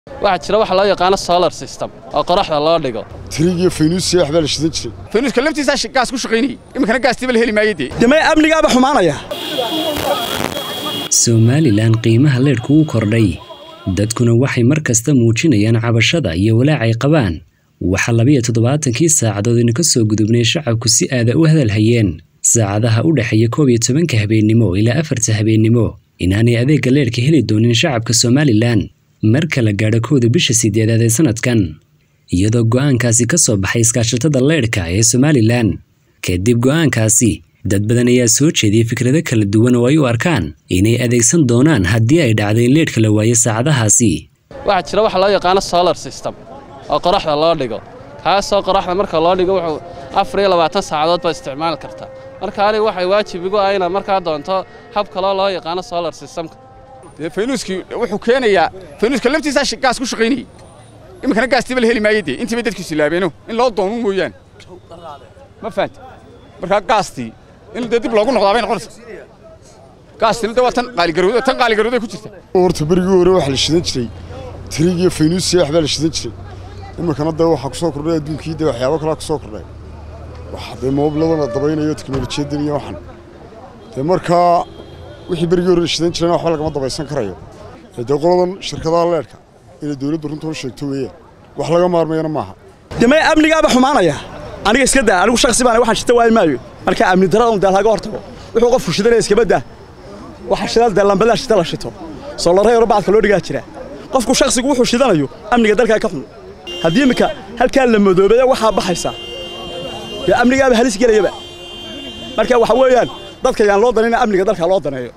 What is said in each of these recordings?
waxaa jira waxa loo yaqaano solar system oo qoraxda loo dhigo tirigiyo faynuusiya waxbaa la shidan jiray faynuuska laftiisaa gaas ku shaqaynayay iminkana gaastiiba la heli maayay dee demee amnigaaba xumaanaya somalilan qiimaha leedhku wuu kordhay dadkuna waxay mar kasta muujinayaan cabashada iyo walaacay qabaan waxaa labiyo toddobaatankii saacadood ina ka soo gudubnay shacabku si aada u hadalhayeen saacadaha u dhexeeya koob iyo tobanka habeennimo ilaa afarta habeennimo inaanay adeegga leedhka heli doonin shacabka somalilan marka la gaadho kowda bisha sideedaad ee sanadkan iyadoo go'aankaasi ka soo baxay iskaashatada leedhka ee somalilan kadib go'aankaasi dad badan ayaa soo jeediyey fikrado kala duwan oo ay u arkaan inay adeegsan doonaan haddii ay dhacday in leedhka la waayo saacadahaasi waxaa jira waxa loo yaqaano solar system oo qoraxda loo dhigo kaasoo qoraxda marka loo dhigo wuxuu afar iyo labaatan saacadood baa isticmaali kartaa marka aniga waxay waajib igu ah inaad markaa doonto hab kaloo loo yaqaano solar systemka dee faynuuskii wuxuu keenayaa faynuuska laftiisaa gaas ku shaqaynayay iminkana gaastiiba la heli maayay dee intiibay dadkiisu laabeeno in loo doomo mooyaane ma fahanta markaa gaastii in dee dib loogu noqdaa bay noqonaysa gaastina dee waa tan qaaligarowda tan qaaligarowday ku jirta horta berigii hore waxaa la shidan jiray tirigiyo faynuusiya waxbaa la shidan jiray iminkana dee waxaa ku soo kordhay adduunkii dee waxyaabo kalaa ku soo kordhay waxa dee moobladan la dabaynayo teknolojiyadan iyo waxan dee markaa wixii berigii hore la shidan jirayna waxba lagama dabaysan karayo dee qoladan shirkadaha leedhka inay dowladda runta u sheegto weeyaan wax laga maarmayana maaha demee amnigaaba xumaanaya aniga iska daa anigu shaksi baan waxaan shita waayi maayo marka amni darada dee laga hortago wuxuu qofku shidanaya iskaba daa waxa shidal dee lambadaa shita la shito soolare yaro bacadka loo dhigaa jira qofku shaksigu wuxuu shidanayo amniga dalkaa ka xun haddii iminka halkaa la madoobeeya waxaa baxaysa dee amnigaaba halis gelayaba marka waxa weeyaan dadka yaan loo danayna amniga dalka loo daneeyo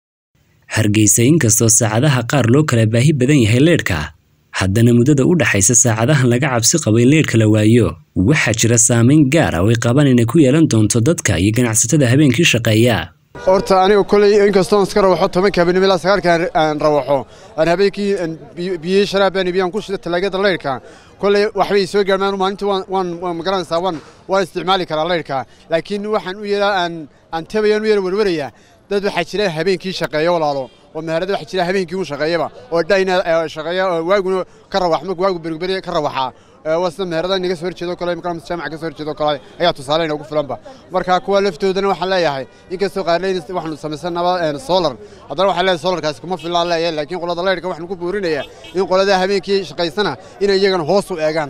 hargeysa inkastoo saacadaha qaar loo kala baahi badan yahay leedhka haddana muddada u dhaxaysa saacadahan laga cabsi qabo in leedhka la waayo waxaa jira saamayn gaar ah oo ay qabaan inay ku yeelan doonto dadka iyo ganacsatada habeenkii shaqeeya horta aniga koley inkastoon iska rawaxo tobanka habeenimo ilaa sagaalka aan rawaxo aan habeenkii biyey sharaabaan ibiyaan ku shida talaagada leyrhka koley waxbay soo gaarmaan maalintii waan waan magaranaysaa waan waan isticmaali karaa leyrhka laakiin waxaan u yeelaa aan aan tabayaan u yeela werwarayaa dad waxaa jira habeenkii shaqeeya walaalo oo meherada waxaa jira habeenkii u shaqeeyaba oo dhayna shaqeeya waaguna ka rawax marka waagu beriberi ka rawaxaa waa sida meherada inaga soo horjeedo kale imkaan jaamaca ka soo horjeedo kale ayaa tusaale inoogu filanba marka kuwa laftoodana waxaan leeyahay inkastoo qaarleyn waxaanu samaysanaba solar haddana waxaan leeyahay solarkaasi kuma filaan leeyahay laakiin qolada leyrhka waxaanu ku buurinayaa in qolada habeenkii shaqaysana inay iyagana hoos u eegaan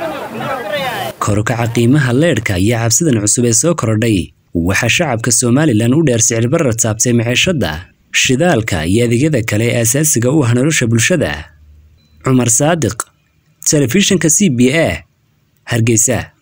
korukaca qiimaha leedhka iyo cabsidan cusub ee soo kordhay waxaa shacabka somalilan u dheer sicirbarra taabtay maciishadda shidaalka iyo adeegyada kale ee asaasiga u ah nolosha bulshada cumar saadiq telefishinka c b a hargeysa